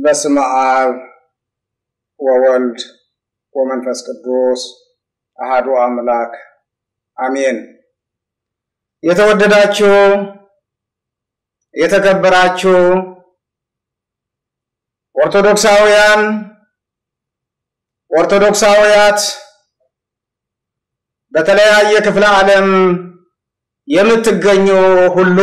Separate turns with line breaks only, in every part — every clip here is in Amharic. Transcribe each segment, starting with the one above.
በስመ አብ ወወልድ ወመንፈስ ቅዱስ አሃዱ አምላክ አሜን። የተወደዳችሁ የተከበራችሁ ኦርቶዶክሳውያን ኦርቶዶክሳውያት በተለያየ ክፍለ ዓለም የምትገኙ ሁሉ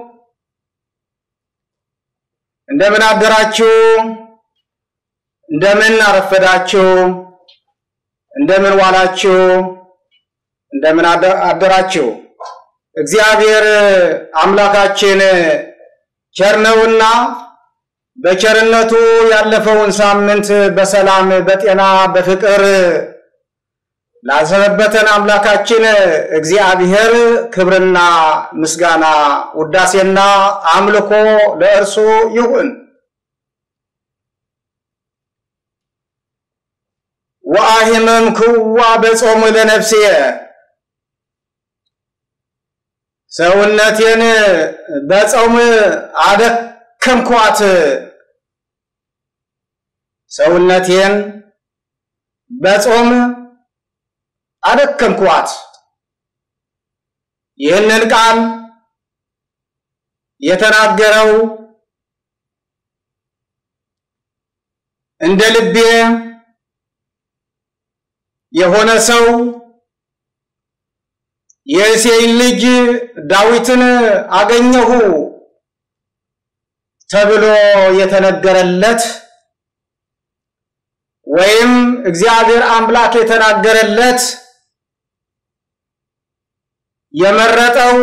እንደምን አደራችሁ? እንደምን አረፈዳችሁ? እንደምን ዋላችሁ? እንደምን አደራችሁ? እግዚአብሔር አምላካችን ቸር ነውና በቸርነቱ ያለፈውን ሳምንት በሰላም በጤና በፍቅር ላሰነበተን አምላካችን እግዚአብሔር ክብርና ምስጋና ውዳሴና አምልኮ ለእርሱ ይሁን። ወአሂመም ክዋ በጾም ለነፍስየ ሰውነቴን በጾም አደከምኳት፣ ሰውነቴን በጾም አደከምኳት። ይህንን ቃል የተናገረው እንደ ልቤ የሆነ ሰው የእሴይን ልጅ ዳዊትን አገኘሁ ተብሎ የተነገረለት ወይም እግዚአብሔር አምላክ የተናገረለት የመረጠው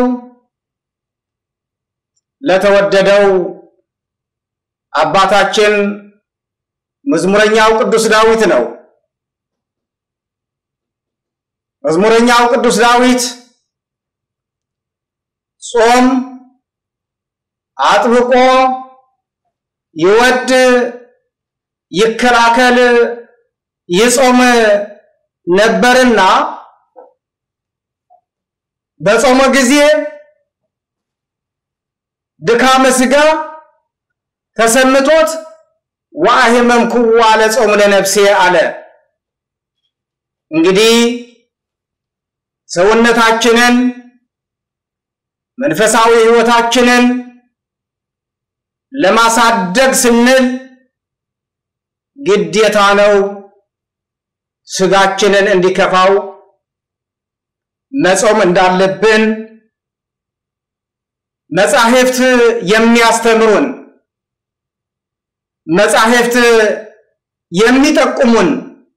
ለተወደደው አባታችን መዝሙረኛው ቅዱስ ዳዊት ነው። መዝሙረኛው ቅዱስ ዳዊት ጾም አጥብቆ ይወድ ይከላከል ይጾም ነበርና በጾመ ጊዜ ድካመ ሥጋ ተሰምቶት ወአሂመምኩዋ ለጾም ለነፍሴ አለ። እንግዲህ ሰውነታችንን መንፈሳዊ ሕይወታችንን ለማሳደግ ስንል ግዴታ ነው ሥጋችንን እንዲከፋው መጾም እንዳለብን መጻሕፍት የሚያስተምሩን መጻሕፍት የሚጠቁሙን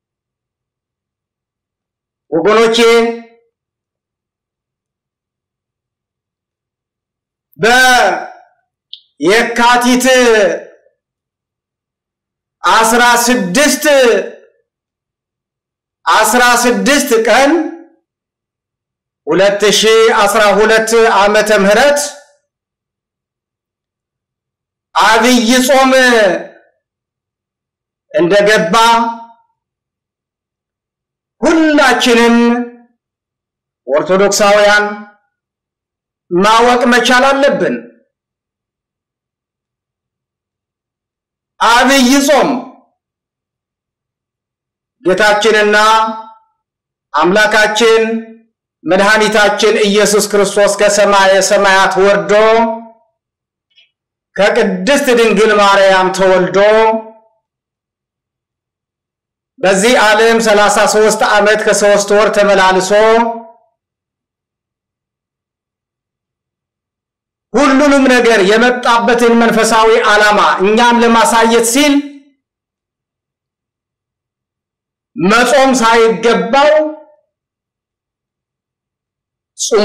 ወገኖቼ በየካቲት አስራ ስድስት አስራ ስድስት ቀን ሁለት ሺህ አስራ ሁለት ዓመተ ምህረት አብይ ጾም እንደገባ ሁላችንም ኦርቶዶክሳውያን ማወቅ መቻል አለብን። አብይ ጾም ጌታችንና አምላካችን መድኃኒታችን ኢየሱስ ክርስቶስ ከሰማየ ሰማያት ወርዶ ከቅድስት ድንግል ማርያም ተወልዶ በዚህ ዓለም ሰላሳ ሦስት ዓመት ከሦስት ወር ተመላልሶ ሁሉንም ነገር የመጣበትን መንፈሳዊ ዓላማ እኛም ለማሳየት ሲል መጾም ሳይገባው ጾሞ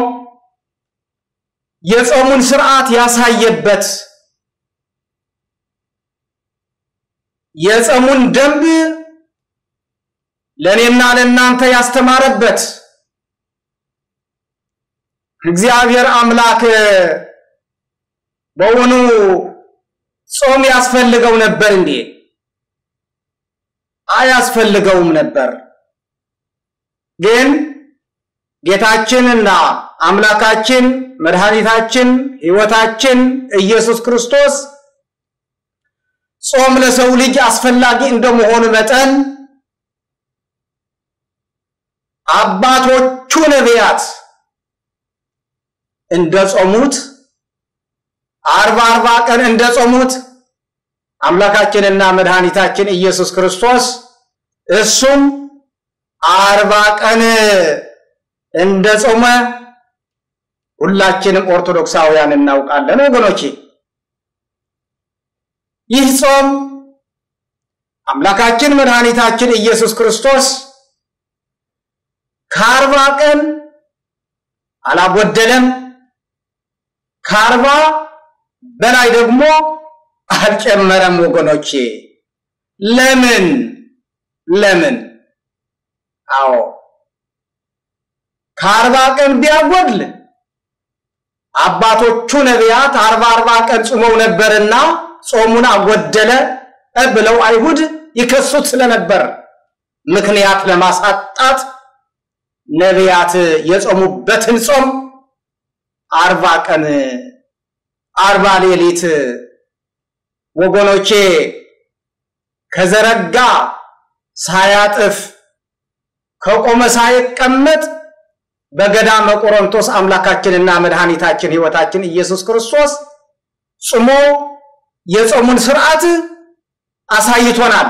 የጾሙን ስርዓት ያሳየበት የጾሙን ደንብ ለእኔና ለእናንተ ያስተማረበት እግዚአብሔር አምላክ በውኑ ጾም ያስፈልገው ነበር እንዴ? አያስፈልገውም ነበር። ግን ጌታችንና አምላካችን መድኃኒታችን ሕይወታችን ኢየሱስ ክርስቶስ ጾም ለሰው ልጅ አስፈላጊ እንደመሆኑ መጠን አባቶቹ ነቢያት እንደጾሙት አርባ አርባ ቀን እንደጾሙት አምላካችንና መድኃኒታችን ኢየሱስ ክርስቶስ እሱም አርባ ቀን እንደጾመ ሁላችንም ኦርቶዶክሳውያን እናውቃለን ወገኖቼ። ይህ ጾም አምላካችን መድኃኒታችን ኢየሱስ ክርስቶስ ከአርባ ቀን አላጎደለም፣ ከአርባ በላይ ደግሞ አልጨመረም። ወገኖቼ ለምን ለምን? አዎ ከአርባ ቀን ቢያጎድል አባቶቹ ነቢያት አርባ አርባ ቀን ጾመው ነበርና ጾሙን አጎደለ ብለው አይሁድ ይከሱት ስለነበር ምክንያት ለማሳጣት ነቢያት የጾሙበትን ጾም አርባ ቀን አርባ ሌሊት ወገኖቼ ከዘረጋ ሳያጥፍ ከቆመ ሳይቀመጥ በገዳመ ቆሮንቶስ አምላካችንና መድኃኒታችን ሕይወታችን ኢየሱስ ክርስቶስ ጾሞ የጾሙን ስርዓት አሳይቶናል።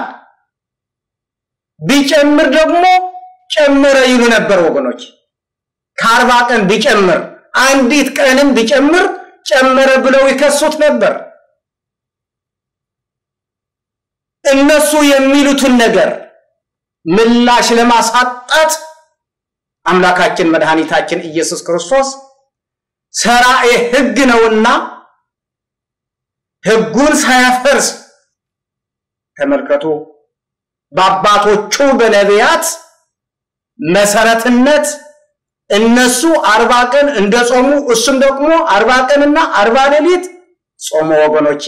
ቢጨምር ደግሞ ጨምረ ይሉ ነበር ወገኖች። ከአርባ ቀን ቢጨምር አንዲት ቀንም ቢጨምር ጨመረ ብለው ይከሱት ነበር። እነሱ የሚሉትን ነገር ምላሽ ለማሳጣት አምላካችን መድኃኒታችን ኢየሱስ ክርስቶስ ሠራኤ ሕግ ነውና ሕጉን ሳያፈርስ ተመልከቱ፣ በአባቶቹ በነቢያት መሰረትነት እነሱ አርባ ቀን እንደጾሙ እሱም ደግሞ አርባ ቀንና አርባ ሌሊት ጾሙ። ወገኖቼ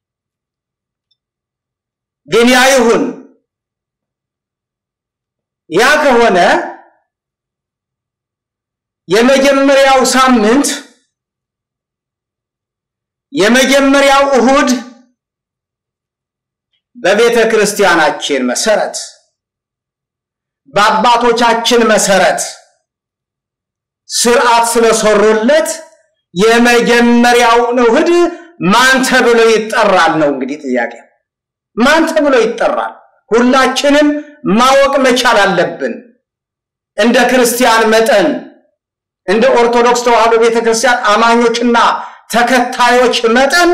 ግን ያ ይሁን። ያ ከሆነ የመጀመሪያው ሳምንት የመጀመሪያው እሁድ በቤተ ክርስቲያናችን መሰረት በአባቶቻችን መሰረት ስርዓት ስለሰሩለት የመጀመሪያውን እሁድ ማን ተብሎ ይጠራል ነው እንግዲህ ጥያቄ። ማን ተብሎ ይጠራል? ሁላችንም ማወቅ መቻል አለብን። እንደ ክርስቲያን መጠን እንደ ኦርቶዶክስ ተዋሕዶ ቤተክርስቲያን አማኞችና ተከታዮች መጠን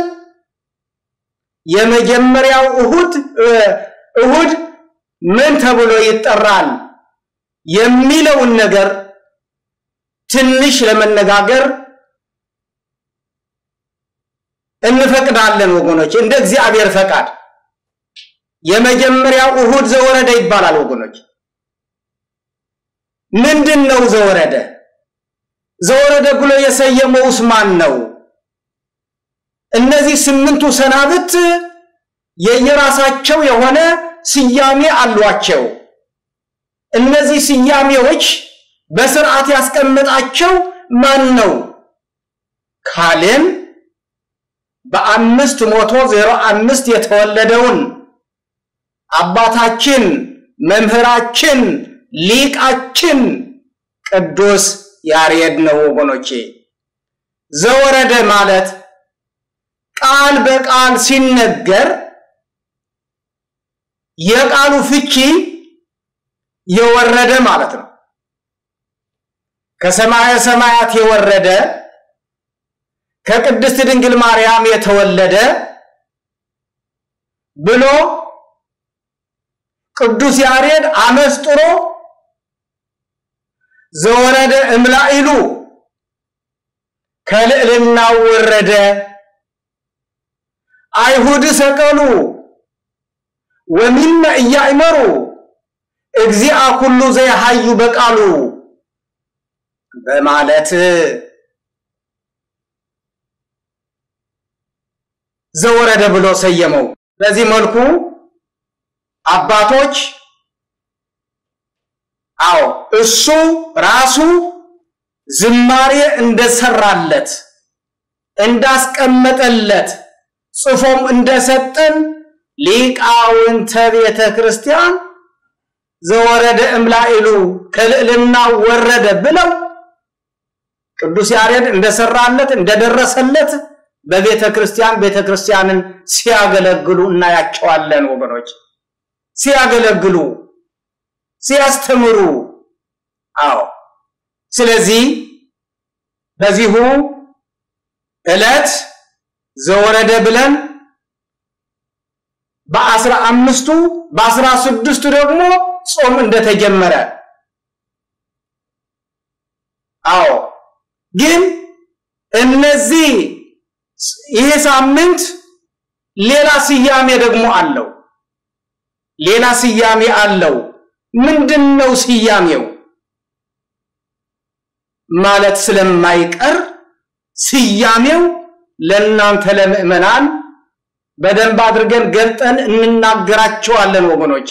የመጀመሪያው እሁድ እሁድ ምን ተብሎ ይጠራል የሚለውን ነገር ትንሽ ለመነጋገር እንፈቅዳለን ወገኖች፣ እንደ እግዚአብሔር ፈቃድ የመጀመሪያው እሁድ ዘወረደ ይባላል ወገኖች። ምንድን ነው ዘወረደ? ዘወረደ ብሎ የሰየመውስ ማን ነው? እነዚህ ስምንቱ ሰናብት የየራሳቸው የሆነ ስያሜ አሏቸው። እነዚህ ስያሜዎች በስርዓት ያስቀመጣቸው ማን ነው ካልን በአምስት መቶ ዜሮ አምስት የተወለደውን አባታችን መምህራችን ሊቃችን ቅዱስ ያሬድ ነው ወገኖቼ። ዘወረደ ማለት ቃል በቃል ሲነገር የቃሉ ፍቺ የወረደ ማለት ነው። ከሰማየ ሰማያት የወረደ ከቅድስት ድንግል ማርያም የተወለደ ብሎ ቅዱስ ያሬድ አመስጥሮ ዘወረደ እምላኢሉ ከልዕልናው ወረደ አይሁድ ሰቀሉ ወሚመ እያእመሩ እግዚአ ኩሉ ዘይሃዩ በቃሉ በማለት ዘወረደ ብሎ ሰየመው። በዚህ መልኩ አባቶች አዎ እሱ ራሱ ዝማሬ እንደሰራለት እንዳስቀመጠለት ጽፎም እንደሰጠን ሊቃውንተ ቤተ ክርስቲያን ዘወረደ እምላኢሉ ከልዕልና ወረደ ብለው ቅዱስ ያሬድ እንደሰራለት እንደደረሰለት በቤተ ክርስቲያን ቤተ ክርስቲያንን ሲያገለግሉ እናያቸዋለን። ወገኖች ሲያገለግሉ፣ ሲያስተምሩ። አዎ ስለዚህ በዚሁ ዕለት ዘወረደ ብለን በአስራ አምስቱ በአስራ ስድስቱ ደግሞ ጾም እንደተጀመረ አዎ ግን እነዚህ ይሄ ሳምንት ሌላ ስያሜ ደግሞ አለው። ሌላ ስያሜ አለው። ምንድን ነው ስያሜው? ማለት ስለማይቀር ስያሜው ለእናንተ ለምዕመናን በደንብ አድርገን ገልጠን እንናገራቸዋለን ወገኖቼ።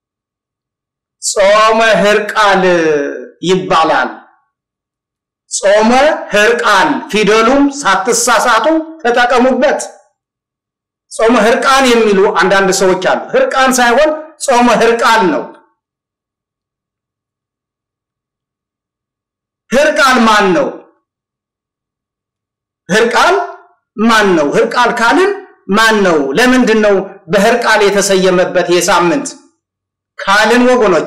ጾመ ሕርቃል ይባላል። ጾመ ሕርቃል ፊደሉም ሳትሳሳቱ ተጠቀሙበት። ጾመ ሕርቃን የሚሉ አንዳንድ ሰዎች አሉ። ሕርቃን ሳይሆን ጾመ ሕርቃል ነው። ሕርቃል ማን ነው? ሕርቃል ማን ነው? ሕርቃል ካልን ማን ነው? ለምንድን ነው በሕርቃል የተሰየመበት የሳምንት ካልን ወገኖቼ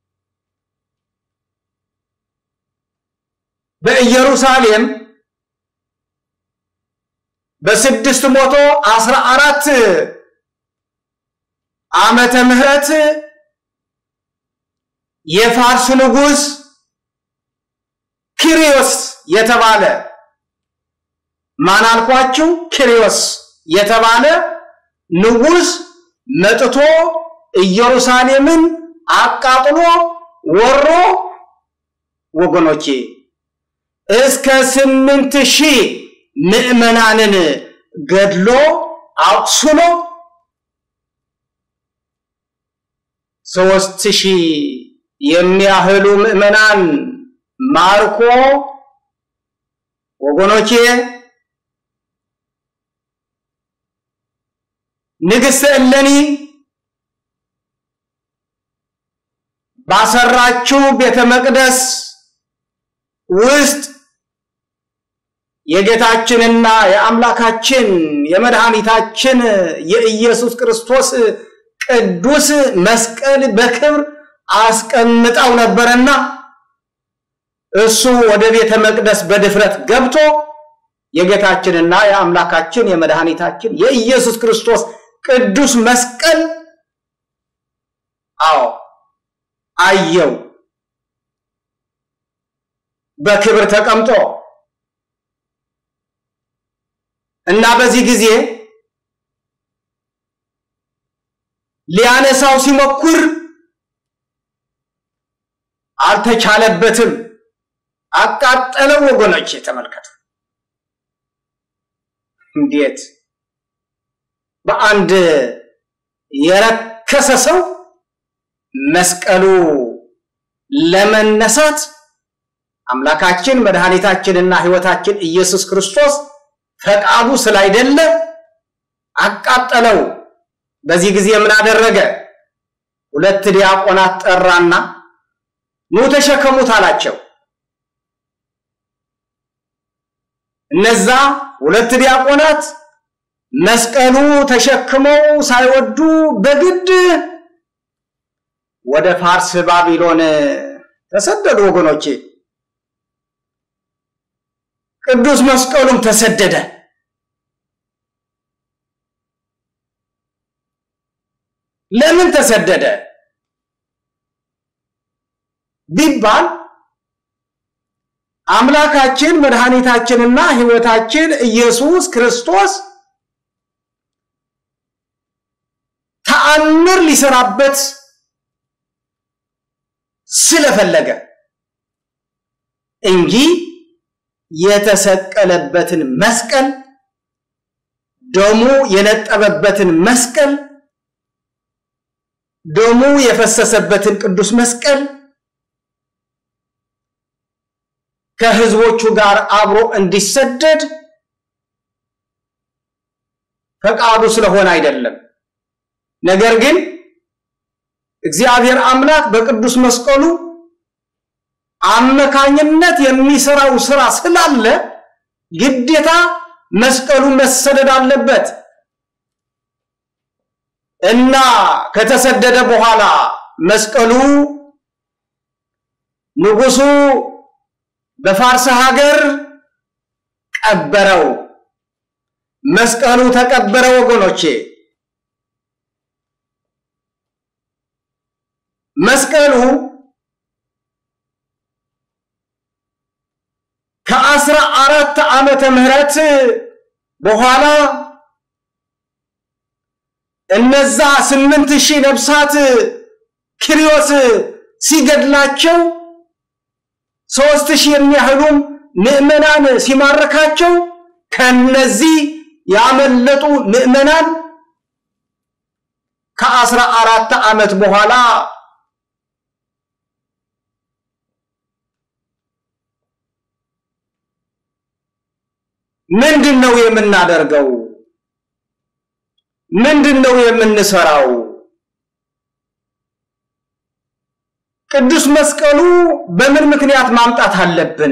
በኢየሩሳሌም በስድስት መቶ አስራ አራት ዓመተ ምህረት የፋርስ ንጉሥ ኪሪዮስ የተባለ ማን አልኳችሁ? ኪሪዮስ የተባለ ንጉሥ መጥቶ ኢየሩሳሌምን አቃጥሎ ወሮ ወገኖቼ እስከ ስምንት ሺህ ምዕመናንን ገድሎ አቁስሎ ሶስት ሺህ የሚያህሉ ምዕመናን ማርኮ ወገኖቼ ንግሥተ እሌኒ ባሰራችው ቤተ መቅደስ ውስጥ የጌታችንና የአምላካችን የመድኃኒታችን የኢየሱስ ክርስቶስ ቅዱስ መስቀል በክብር አስቀምጠው ነበረና እሱ ወደ ቤተ መቅደስ በድፍረት ገብቶ የጌታችንና የአምላካችን የመድኃኒታችን የኢየሱስ ክርስቶስ ቅዱስ መስቀል አዎ አየው በክብር ተቀምጦ እና በዚህ ጊዜ ሊያነሳው ሲሞክር አልተቻለበትም። አቃጠለው። ወገኖች ተመልከቱ፣ እንዴት በአንድ የረከሰ ሰው መስቀሉ ለመነሳት አምላካችን መድኃኒታችንና ሕይወታችን ኢየሱስ ክርስቶስ ፈቃዱ ስላይደለ አቃጠለው። በዚህ ጊዜ ምን አደረገ? ሁለት ዲያቆናት ጠራና ኑ ተሸከሙት አላቸው። እነዛ ሁለት ዲያቆናት መስቀሉ ተሸክመው ሳይወዱ በግድ ወደ ፋርስ ባቢሎን ተሰደዱ። ወገኖቼ ቅዱስ መስቀሉም ተሰደደ። ለምን ተሰደደ ቢባል አምላካችን መድኃኒታችንና ሕይወታችን ኢየሱስ ክርስቶስ ተአምር ሊሰራበት ስለፈለገ እንጂ የተሰቀለበትን መስቀል ደሙ የነጠበበትን መስቀል ደሙ የፈሰሰበትን ቅዱስ መስቀል ከሕዝቦቹ ጋር አብሮ እንዲሰደድ ፈቃዱ ስለሆነ አይደለም። ነገር ግን እግዚአብሔር አምላክ በቅዱስ መስቀሉ አመካኝነት የሚሰራው ስራ ስላለ ግዴታ መስቀሉ መሰደድ አለበት እና ከተሰደደ በኋላ መስቀሉ ንጉሱ በፋርስ ሀገር ቀበረው። መስቀሉ ተቀበረ ወገኖቼ። መስቀሉ ከአስራ አራት ዓመተ ምህረት በኋላ እነዛ ስምንት ሺህ ነፍሳት ኪሪዮስ ሲገድላቸው ሶስት ሺህ የሚያህሉም ምዕመናን ሲማረካቸው ከነዚህ ያመለጡ ምዕመናን ከአስራ አራት ዓመት በኋላ ምንድን ነው የምናደርገው? ምንድን ነው የምንሰራው? ቅዱስ መስቀሉ በምን ምክንያት ማምጣት አለብን?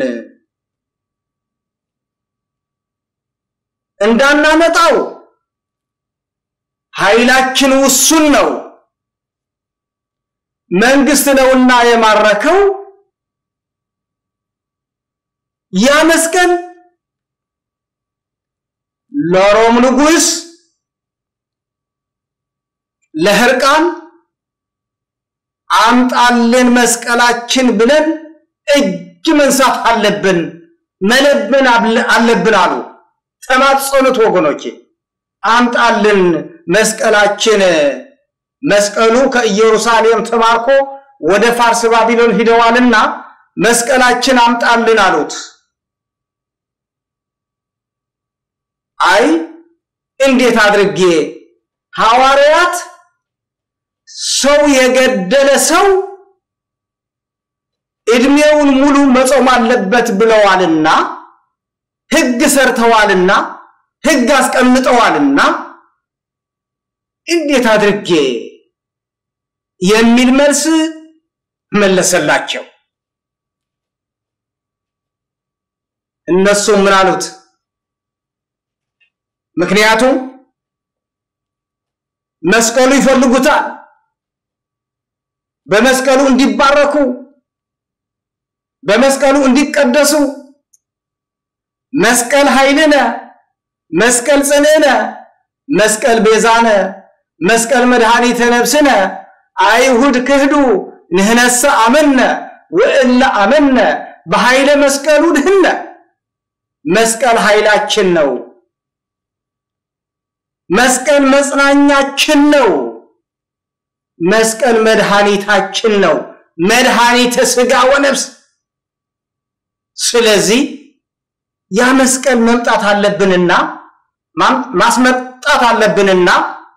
እንዳናመጣው ኃይላችን ውሱን ነው። መንግስት ነውና የማረከው ያ መስቀል ለሮም ንጉስ ለህርቃን አምጣልን መስቀላችን ብለን እጅ መንሳት አለብን፣ መለመን አለብን አሉ። ተማጸኑት ወገኖቼ፣ አምጣልን መስቀላችን። መስቀሉ ከኢየሩሳሌም ተማርኮ ወደ ፋርስ ባቢሎን ሂደዋልና መስቀላችን አምጣልን አሉት። አይ እንዴት አድርጌ ሐዋርያት ሰው የገደለ ሰው እድሜውን ሙሉ መጾም አለበት ብለዋልና ሕግ ሰርተዋልና ሕግ አስቀምጠዋልና እንዴት አድርጌ የሚል መልስ መለሰላቸው። እነሱም ምን አሉት? ምክንያቱም መስቀሉ ይፈልጉታል። በመስቀሉ እንዲባረኩ፣ በመስቀሉ እንዲቀደሱ መስቀል ኃይልነ፣ መስቀል ጽንዕነ፣ መስቀል ቤዛነ፣ መስቀል መድኃኒተ ነፍስነ አይሁድ ክህዱ ንህነሰ አመነ ወእለ አመነ በኃይለ መስቀሉ ድህነ። መስቀል ኃይላችን ነው። መስቀል መጽናኛችን ነው። መስቀል መድኃኒታችን ነው። መድኃኒተ ሥጋ ወነፍስ። ስለዚህ ያ መስቀል መምጣት አለብንና ማስመጣት አለብንና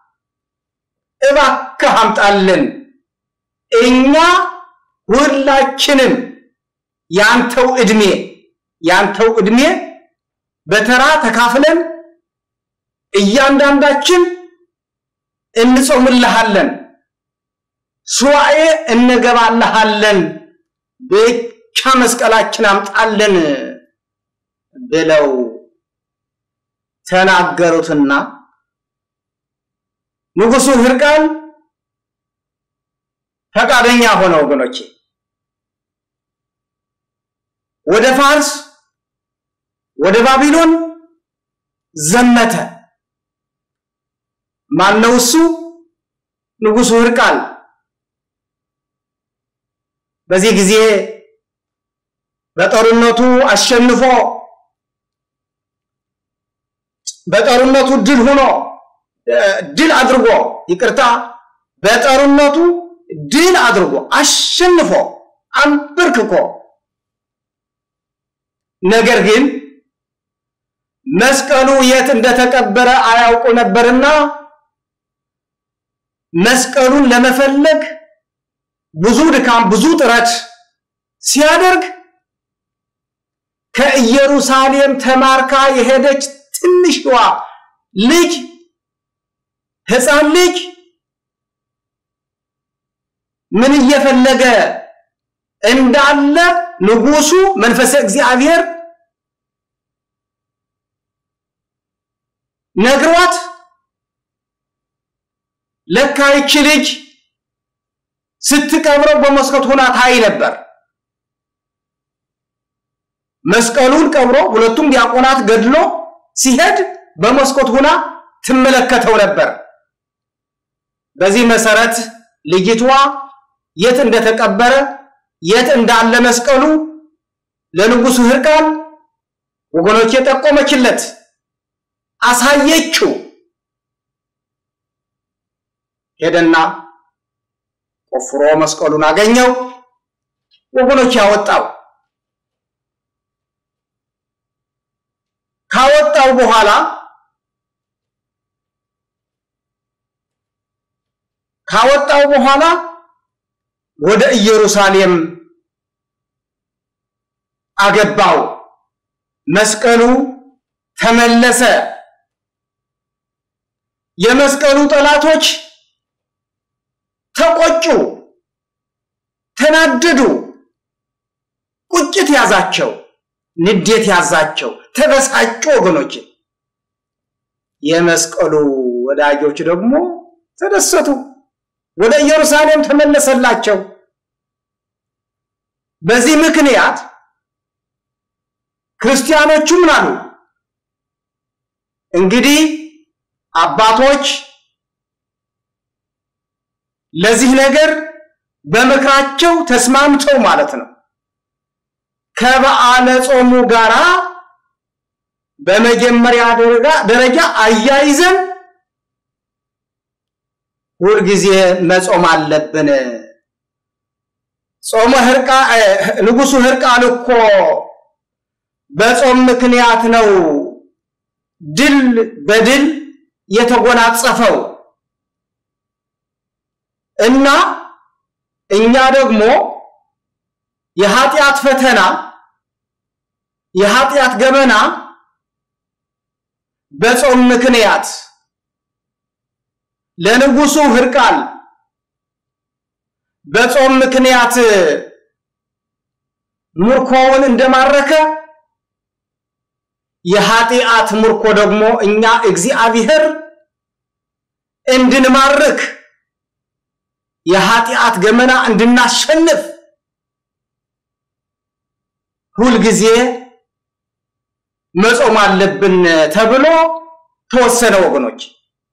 እባክህ አምጣልን። እኛ ሁላችንም ያንተው ዕድሜ ያንተው ዕድሜ በተራ ተካፍለን እያንዳንዳችን እንጾምልሃለን፣ ሱዋኤ እንገባልሃለን፣ ብቻ መስቀላችን አምጣልን ብለው ተናገሩትና ንጉሡ ሕርቃል ፈቃደኛ ሆነ። ወገኖቼ ወደ ፋርስ ወደ ባቢሎን ዘመተ። ማነው እሱ? ንጉሡ ሕርቃል። በዚህ ጊዜ በጦርነቱ አሸንፎ በጦርነቱ ድል ሆኖ ድል አድርጎ ይቅርታ፣ በጦርነቱ ድል አድርጎ አሸንፎ አንበርክኮ ነገር ግን መስቀሉ የት እንደተቀበረ አያውቁ ነበርና መስቀሉን ለመፈለግ ብዙ ድካም፣ ብዙ ጥረት ሲያደርግ ከኢየሩሳሌም ተማርካ የሄደች ትንሽዋ ልጅ ሕፃን ልጅ ምን እየፈለገ እንዳለ ንጉሱ መንፈሰ እግዚአብሔር ነግሯት ለካ ይቺ ልጅ ስትቀብረው በመስኮት ሆና ታይ ነበር። መስቀሉን ቀብሮ ሁለቱም ዲያቆናት ገድሎ ሲሄድ በመስኮት ሆና ትመለከተው ነበር። በዚህ መሰረት ልጅቷ የት እንደተቀበረ የት እንዳለ መስቀሉ ለንጉሱ ሕርቃል ወገኖች የጠቆመችለት አሳየችው። ሄደና ቆፍሮ መስቀሉን አገኘው። ወገኖች ያወጣው ካወጣው በኋላ ካወጣው በኋላ ወደ ኢየሩሳሌም አገባው። መስቀሉ ተመለሰ። የመስቀሉ ጠላቶች ተቆጩ፣ ተናደዱ፣ ቁጭት ያዛቸው፣ ንዴት ያዛቸው፣ ተበሳጩ። ወገኖች የመስቀሉ ወዳጆች ደግሞ ተደሰቱ። ወደ ኢየሩሳሌም ተመለሰላቸው። በዚህ ምክንያት ክርስቲያኖቹ ምን አሉ? እንግዲህ አባቶች ለዚህ ነገር በምክራቸው ተስማምተው ማለት ነው ከበዓለ ጾሙ ጋራ በመጀመሪያ ደረጃ አያይዘን ሁልጊዜ መጾም አለብን። ጾመ ሕርቃ ንጉሱ ሕርቃል እኮ በጾም ምክንያት ነው ድል በድል የተጎናጸፈው እና እኛ ደግሞ የኃጢአት ፈተና የኃጢአት ገመና በጾም ምክንያት ለንጉሱ ሕርቃል በጾም ምክንያት ምርኮውን እንደማረከ የኃጢአት ምርኮ ደግሞ እኛ እግዚአብሔር እንድንማርክ የኃጢአት ገመና እንድናሸንፍ ሁልጊዜ መጾም አለብን ተብሎ ተወሰነ ወገኖች።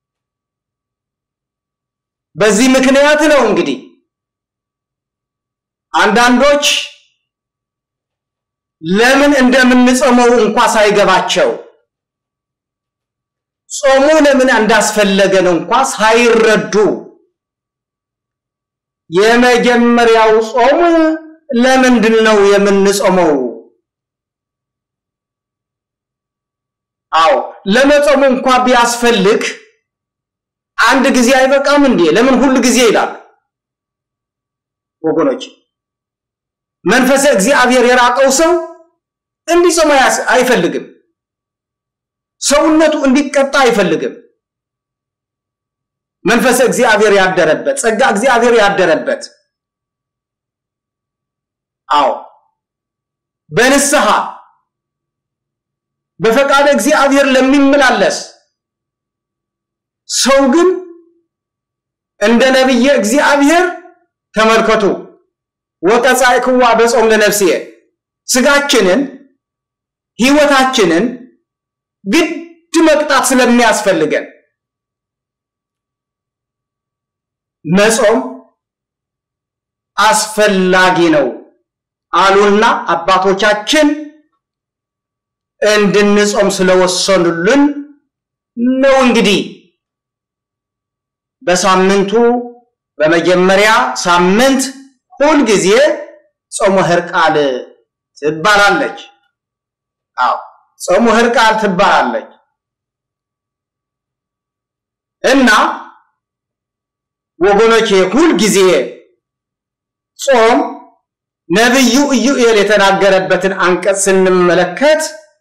በዚህ ምክንያት ነው እንግዲህ አንዳንዶች ለምን እንደምንጾመው እንኳ ሳይገባቸው ጾሙ ለምን እንዳስፈለገን እንኳ ሳይረዱ የመጀመሪያው ጾም ለምንድን ነው የምንጾመው? አዎ ለመጾሙ እንኳ ቢያስፈልግ አንድ ጊዜ አይበቃም እንዴ? ለምን ሁል ጊዜ ይላል? ወገኖች መንፈሰ እግዚአብሔር የራቀው ሰው እንዲጾም አይፈልግም። ሰውነቱ እንዲቀጣ አይፈልግም። መንፈሰ እግዚአብሔር ያደረበት ጸጋ እግዚአብሔር ያደረበት አዎ በንስሐ በፈቃደ እግዚአብሔር ለሚመላለስ ሰው ግን እንደ ነቢየ እግዚአብሔር ተመልከቱ ወቀጻእክዋ በጾም ለነፍስየ ስጋችንን ሕይወታችንን ግድ መቅጣት ስለሚያስፈልገን መጾም አስፈላጊ ነው አሉና አባቶቻችን እንድንጾም ስለወሰኑልን ነው። እንግዲህ በሳምንቱ በመጀመሪያ ሳምንት ሁል ጊዜ ጾመ ሕርቃል ትባላለች። አዎ ጾመ ሕርቃል ትባላለች እና ወገኖቼ ሁል ጊዜ ጾም ነቢዩ ኢዩኤል የተናገረበትን አንቀጽ ስንመለከት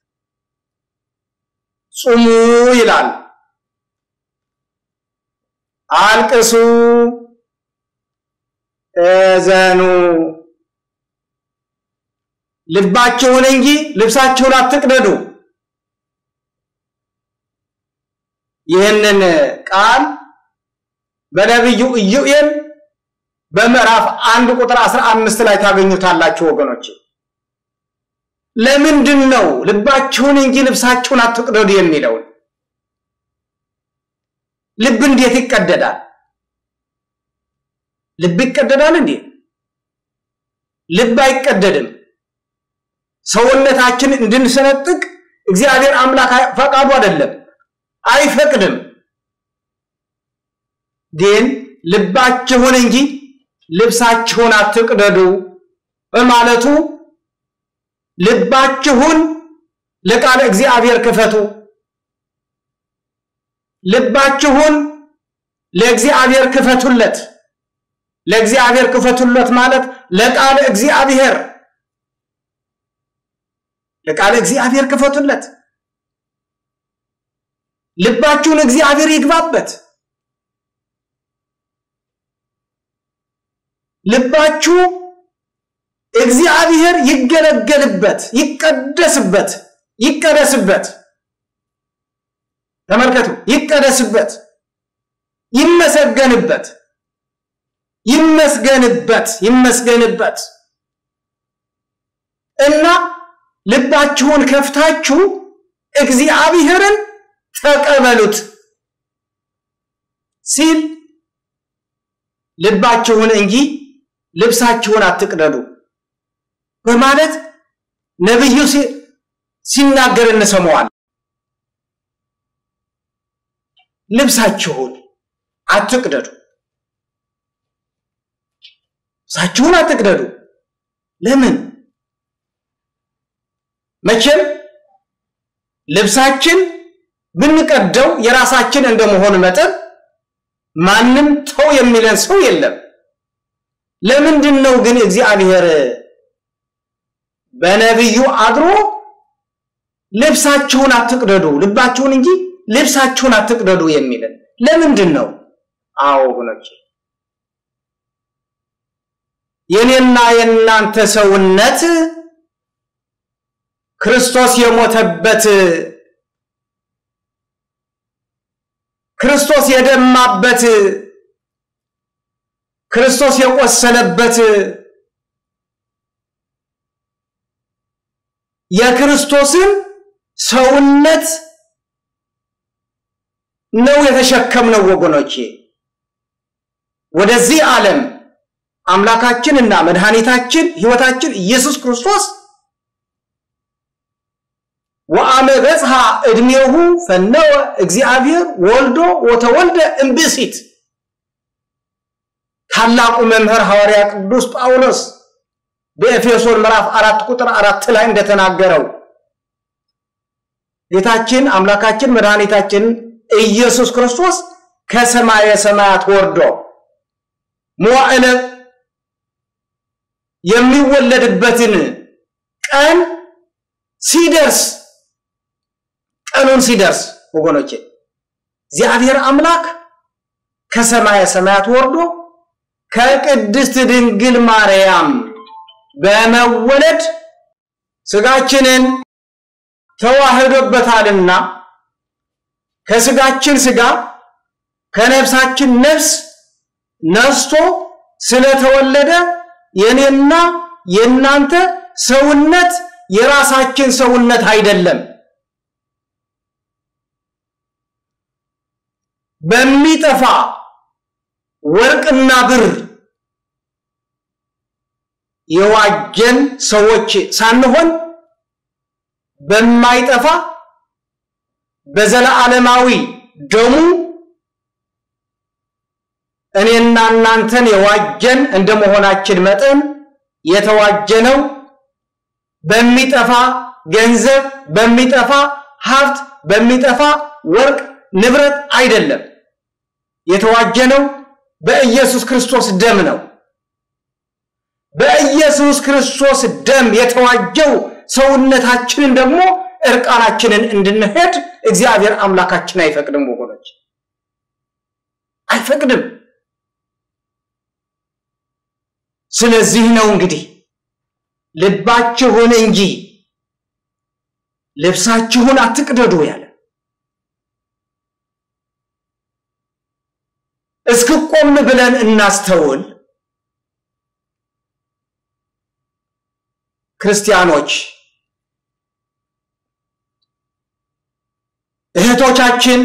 ጹሙ ይላል፣ አልቅሱ፣ እዘኑ፣ ልባችሁን እንጂ ልብሳችሁን አትቅደዱ። ይህንን ቃል በነቢዩ ኢዩኤል በምዕራፍ አንድ ቁጥር አስራ አምስት ላይ ታገኙታላችሁ ወገኖች። ለምንድን ነው ልባችሁን እንጂ ልብሳችሁን አትቅደዱ የሚለውን? ልብ እንዴት ይቀደዳል? ልብ ይቀደዳል እንዴ? ልብ አይቀደድም። ሰውነታችን እንድንሰነጥቅ እግዚአብሔር አምላክ ፈቃዱ አይደለም፣ አይፈቅድም። ግን ልባችሁን እንጂ ልብሳችሁን አትቅደዱ በማለቱ ልባችሁን ለቃለ እግዚአብሔር ክፈቱ። ልባችሁን ለእግዚአብሔር ክፈቱለት። ለእግዚአብሔር ክፈቱለት ማለት ለቃለ እግዚአብሔር ለቃለ እግዚአብሔር ክፈቱለት። ልባችሁን እግዚአብሔር ይግባበት። ልባችሁ እግዚአብሔር ይገለገልበት፣ ይቀደስበት፣ ይቀደስበት። ተመልከቱ፣ ይቀደስበት፣ ይመሰገንበት፣ ይመስገንበት፣ ይመስገንበት እና ልባችሁን ከፍታችሁ እግዚአብሔርን ተቀበሉት ሲል ልባችሁን እንጂ ልብሳችሁን አትቅደዱ በማለት ነቢዩ ሲናገር እንሰማዋል። ልብሳችሁን አትቅደዱ፣ ልብሳችሁን አትቅደዱ። ለምን? መቼም ልብሳችን ብንቀደው የራሳችን እንደመሆን መጠን ማንም ተው የሚለን ሰው የለም። ለምንድን ነው ግን እግዚአብሔር በነቢዩ አድሮ ልብሳችሁን አትቅደዱ፣ ልባችሁን እንጂ ልብሳችሁን አትቅደዱ የሚልን ለምንድን ነው? አዎ ወገኖቼ የኔና የእናንተ ሰውነት ክርስቶስ የሞተበት ክርስቶስ የደማበት ክርስቶስ የቆሰለበት የክርስቶስን ሰውነት ነው የተሸከምነው ወገኖቼ። ወደዚህ ዓለም አምላካችን እና መድኃኒታችን ሕይወታችን ኢየሱስ ክርስቶስ ወአመ በጽሐ ዕድሜሁ ፈነወ እግዚአብሔር ወልዶ ወተወልደ እምብእሲት ታላቁ መምህር ሐዋርያ ቅዱስ ጳውሎስ በኤፌሶን ምዕራፍ አራት ቁጥር አራት ላይ እንደተናገረው ጌታችን አምላካችን መድኃኒታችን ኢየሱስ ክርስቶስ ከሰማየ ሰማያት ወርዶ መዋዕለ የሚወለድበትን ቀን ሲደርስ ቀኑን ሲደርስ ወገኖቼ እግዚአብሔር አምላክ ከሰማየ ሰማያት ወርዶ ከቅድስት ድንግል ማርያም በመወለድ ስጋችንን ተዋህዶበታልና ከስጋችን ስጋ ከነፍሳችን ነፍስ ነስቶ ስለተወለደ የኔና የእናንተ ሰውነት የራሳችን ሰውነት አይደለም። በሚጠፋ ወርቅና ብር የዋጀን ሰዎች ሳንሆን በማይጠፋ በዘለዓለማዊ ደሙ እኔና እናንተን የዋጀን እንደመሆናችን መጠን የተዋጀነው በሚጠፋ ገንዘብ፣ በሚጠፋ ሀብት፣ በሚጠፋ ወርቅ ንብረት አይደለም። የተዋጀነው በኢየሱስ ክርስቶስ ደም ነው። በኢየሱስ ክርስቶስ ደም የተዋጀው ሰውነታችንን ደግሞ እርቃናችንን እንድንሄድ እግዚአብሔር አምላካችን አይፈቅድም ወገኖች፣ አይፈቅድም። ስለዚህ ነው እንግዲህ ልባችሁን እንጂ ልብሳችሁን አትቅደዱ ያለ። እስክቆም ብለን እናስተውል። ክርስቲያኖች እህቶቻችን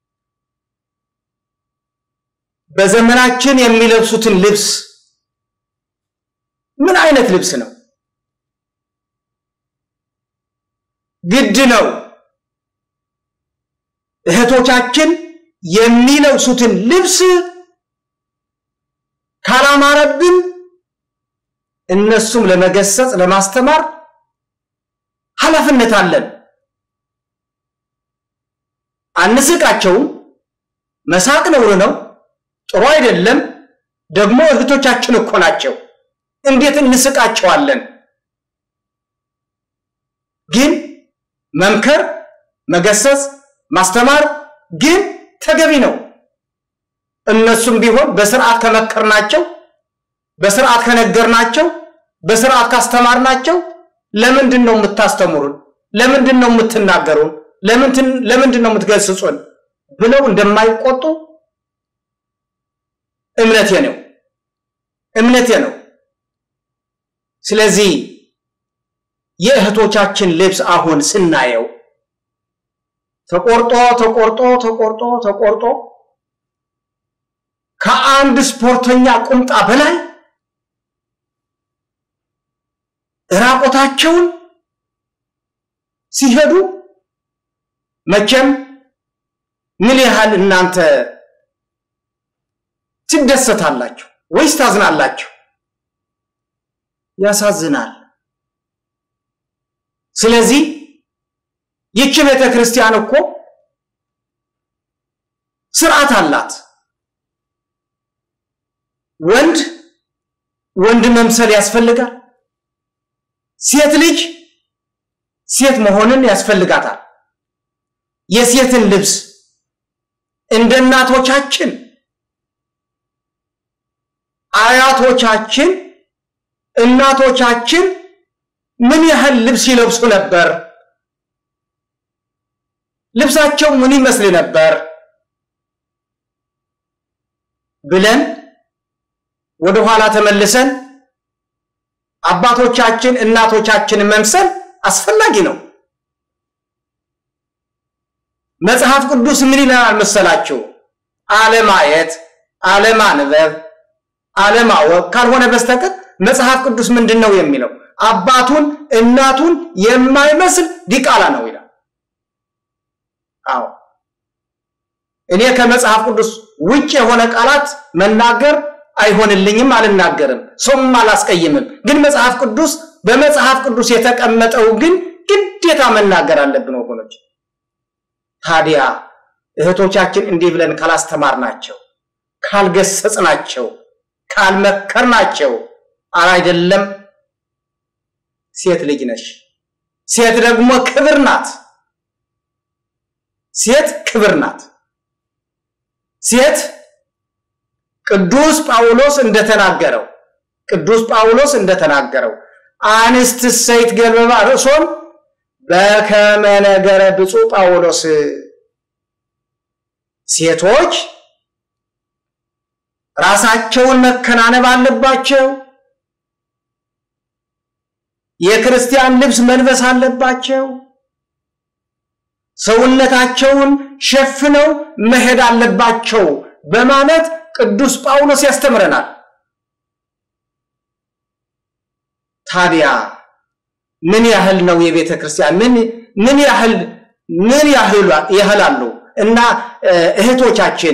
በዘመናችን የሚለብሱትን ልብስ ምን አይነት ልብስ ነው? ግድ ነው እህቶቻችን የሚለብሱትን ልብስ ካላማረብን እነሱም ለመገሰጽ ለማስተማር ኃላፊነት አለን። አንስቃቸውም። መሳቅ ነውር ነው፣ ጥሩ አይደለም። ደግሞ እህቶቻችን እኮ ናቸው። እንዴት እንስቃቸዋለን? ግን መምከር፣ መገሰጽ፣ ማስተማር ግን ተገቢ ነው። እነሱም ቢሆን በስርዓት ከመከርናቸው፣ በስርዓት ከነገርናቸው፣ በስርዓት ካስተማርናቸው ለምንድን ነው የምታስተምሩን? ለምንድን ነው የምትናገሩን? ለምንድን ነው የምትገስጹን? ብለው እንደማይቆጡ እምነቴ ነው እምነቴ ነው። ስለዚህ የእህቶቻችን ልብስ አሁን ስናየው ተቆርጦ ተቆርጦ ተቆርጦ ተቆርጦ ከአንድ ስፖርተኛ ቁምጣ በላይ ራቆታቸውን ሲሄዱ መቼም ምን ያህል እናንተ ትደሰታላችሁ ወይስ ታዝናላችሁ? ያሳዝናል። ስለዚህ ይቺ ቤተ ክርስቲያን እኮ ስርዓት አላት። ወንድ ወንድ መምሰል ያስፈልጋል። ሴት ልጅ ሴት መሆንን ያስፈልጋታል። የሴትን ልብስ እንደ እናቶቻችን አያቶቻችን እናቶቻችን ምን ያህል ልብስ ይለብሱ ነበር? ልብሳቸው ምን ይመስል ነበር ብለን ወደ ኋላ ተመልሰን አባቶቻችን እናቶቻችን መምሰል አስፈላጊ ነው። መጽሐፍ ቅዱስ ምን ይለናል መሰላችሁ? አለማየት፣ አለማንበብ፣ አለማወቅ ካልሆነ በስተቀር መጽሐፍ ቅዱስ ምንድን ነው የሚለው? አባቱን እናቱን የማይመስል ዲቃላ ነው ይላል። አዎ እኔ ከመጽሐፍ ቅዱስ ውጭ የሆነ ቃላት መናገር አይሆንልኝም፣ አልናገርም፣ ሰውም አላስቀይምም። ግን መጽሐፍ ቅዱስ በመጽሐፍ ቅዱስ የተቀመጠው ግን ግዴታ መናገር አለብን ወገኖች። ታዲያ እህቶቻችን እንዲህ ብለን ካላስተማርናቸው፣ ካልገሰጽናቸው፣ ካልመከርናቸው አይደለም ሴት ልጅ ነሽ። ሴት ደግሞ ክብር ናት። ሴት ክብር ናት። ሴት ቅዱስ ጳውሎስ እንደተናገረው ቅዱስ ጳውሎስ እንደተናገረው አንስት ሰይት ገልበባ ርእሶም በከመ ነገረ ብፁዕ ጳውሎስ ሴቶች ራሳቸውን መከናነብ አለባቸው። የክርስቲያን ልብስ መልበስ አለባቸው። ሰውነታቸውን ሸፍነው መሄድ አለባቸው በማለት ቅዱስ ጳውሎስ ያስተምረናል። ታዲያ ምን ያህል ነው የቤተ ክርስቲያን ምን ምን ያህል ምን ያህል ያህላሉ እና እህቶቻችን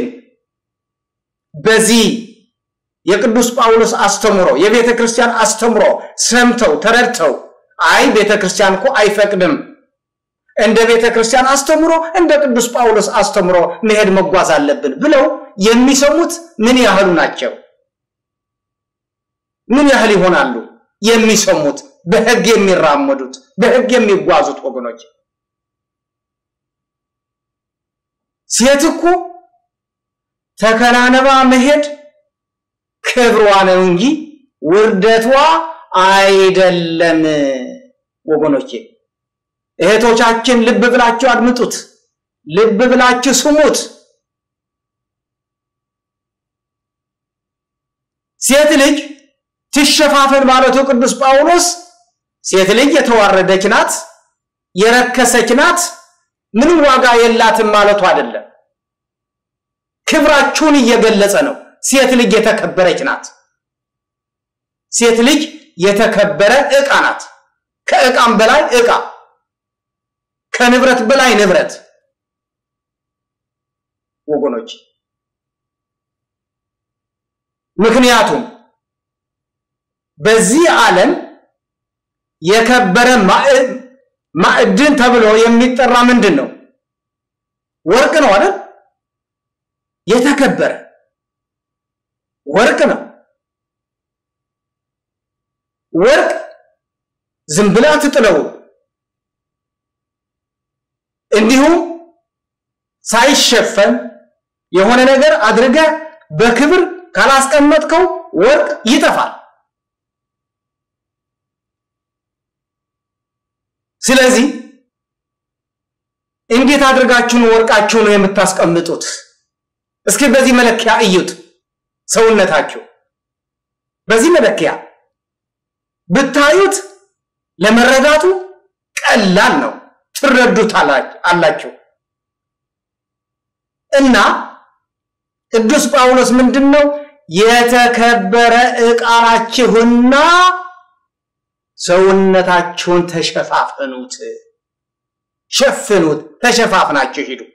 በዚህ የቅዱስ ጳውሎስ አስተምሮ የቤተ ክርስቲያን አስተምሮ ሰምተው ተረድተው አይ ቤተ ክርስቲያን እኮ አይፈቅድም እንደ ቤተ ክርስቲያን አስተምሮ እንደ ቅዱስ ጳውሎስ አስተምሮ መሄድ መጓዝ አለብን ብለው የሚሰሙት ምን ያህሉ ናቸው? ምን ያህል ይሆናሉ የሚሰሙት በሕግ የሚራመዱት በሕግ የሚጓዙት ወገኖች? ሴት እኮ ተከናነባ መሄድ ክብሯ ነው እንጂ ውርደቷ አይደለም። ወገኖቼ እህቶቻችን ልብ ብላችሁ አድምጡት፣ ልብ ብላችሁ ስሙት። ሴት ልጅ ትሸፋፈን ማለቱ ቅዱስ ጳውሎስ ሴት ልጅ የተዋረደች ናት፣ የረከሰች ናት፣ ምንም ዋጋ የላትም ማለቱ አይደለም። ክብራችሁን እየገለጸ ነው። ሴት ልጅ የተከበረች ናት። ሴት ልጅ የተከበረ ዕቃ ናት። ከዕቃም በላይ ዕቃ፣ ከንብረት በላይ ንብረት። ወገኖች ምክንያቱም በዚህ ዓለም የከበረ ማዕድን ተብሎ የሚጠራ ምንድን ነው? ወርቅ ነው አይደል? የተከበረ ወርቅ ነው። ወርቅ ዝም ብላ ትጥለው እንዲሁም ሳይሸፈን የሆነ ነገር አድርገ በክብር ካላስቀመጥከው ወርቅ ይጠፋል። ስለዚህ እንዴት አድርጋችሁን ወርቃችሁን የምታስቀምጡት? እስኪ በዚህ መለኪያ እዩት። ሰውነታችሁ በዚህ መለኪያ ብታዩት ለመረዳቱ ቀላል ነው። ትረዱት አላችሁ እና ቅዱስ ጳውሎስ ምንድን ነው የተከበረ ዕቃ ናችሁና ሰውነታችሁን ተሸፋፈኑት፣ ሸፍኑት፣ ተሸፋፍናችሁ ሂዱ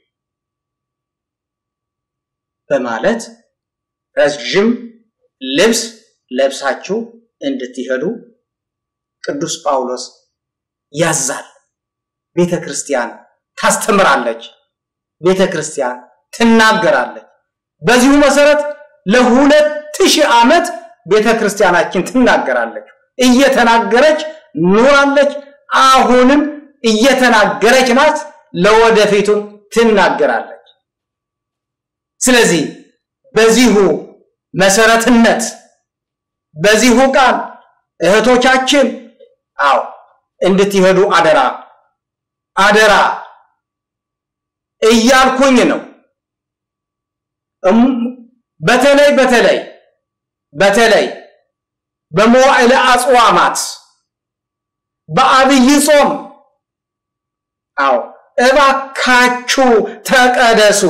በማለት ረዥም ልብስ ለብሳችሁ እንድትሄዱ ቅዱስ ጳውሎስ ያዛል። ቤተ ክርስቲያን ታስተምራለች፣ ቤተ ክርስቲያን ትናገራለች። በዚሁ መሰረት ለሁለት ሺህ ዓመት ቤተ ክርስቲያናችን ትናገራለች፣ እየተናገረች ኑራለች። አሁንም እየተናገረች ናት፣ ለወደፊቱም ትናገራለች። ስለዚህ በዚሁ መሰረትነት በዚሁ ቃል እህቶቻችን አው እንድትሄዱ አደራ አደራ እያልኩኝ ነው። በተለይ በተለይ በተለይ በመዋዕለ አጽዋማት በአብይ ጾም አው እባካችሁ ተቀደሱ፣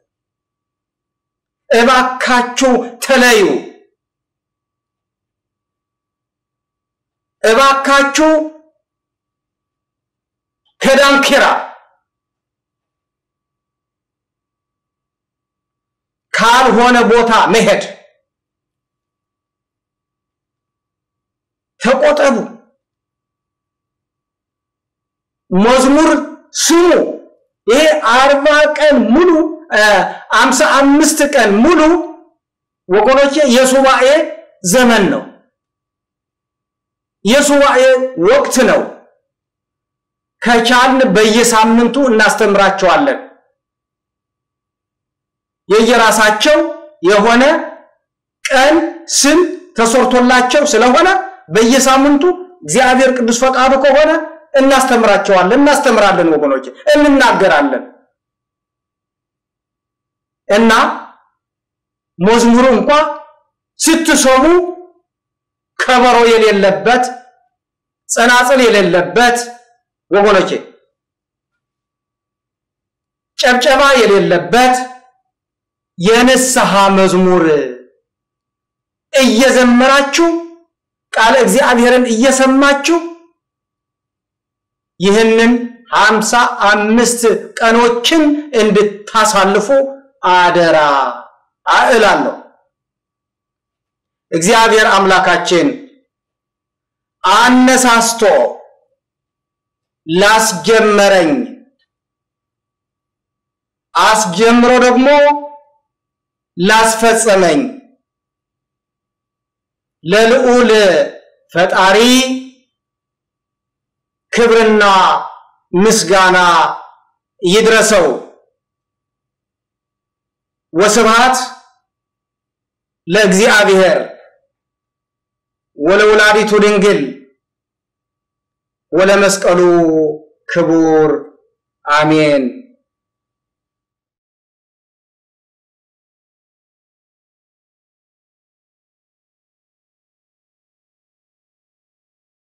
እባካችሁ ተለዩ፣ እባካችሁ ከዳንኪራ ካልሆነ ቦታ መሄድ ተቆጠቡ። መዝሙር ስሙ። ይሄ አርባ ቀን ሙሉ አምሳ አምስት ቀን ሙሉ ወገኖቼ የሱባኤ ዘመን ነው። የሱባኤ ወቅት ነው። ከቻልን በየሳምንቱ እናስተምራቸዋለን። የየራሳቸው የሆነ ቀን ስም ተሰርቶላቸው ስለሆነ በየሳምንቱ እግዚአብሔር ቅዱስ ፈቃዱ ከሆነ እናስተምራቸዋለን፣ እናስተምራለን፣ ወገኖች እንናገራለን እና መዝሙሩ እንኳ ስትሰሙ ከበሮ የሌለበት ጸናጽል የሌለበት ወገኖቼ ጨብጨባ የሌለበት የንስሐ መዝሙር እየዘመራችሁ ቃለ እግዚአብሔርን እየሰማችሁ ይህንን ሀምሳ አምስት ቀኖችን እንድታሳልፉ አደራ እላለሁ። እግዚአብሔር አምላካችን አነሳስቶ ላስጀመረኝ አስጀምሮ ደግሞ ላስፈጸመኝ ለልዑል ፈጣሪ ክብርና ምስጋና ይድረሰው። ወስብሐት ለእግዚአብሔር ወለወላዲቱ ድንግል ወለመስቀሉ ክቡር አሜን።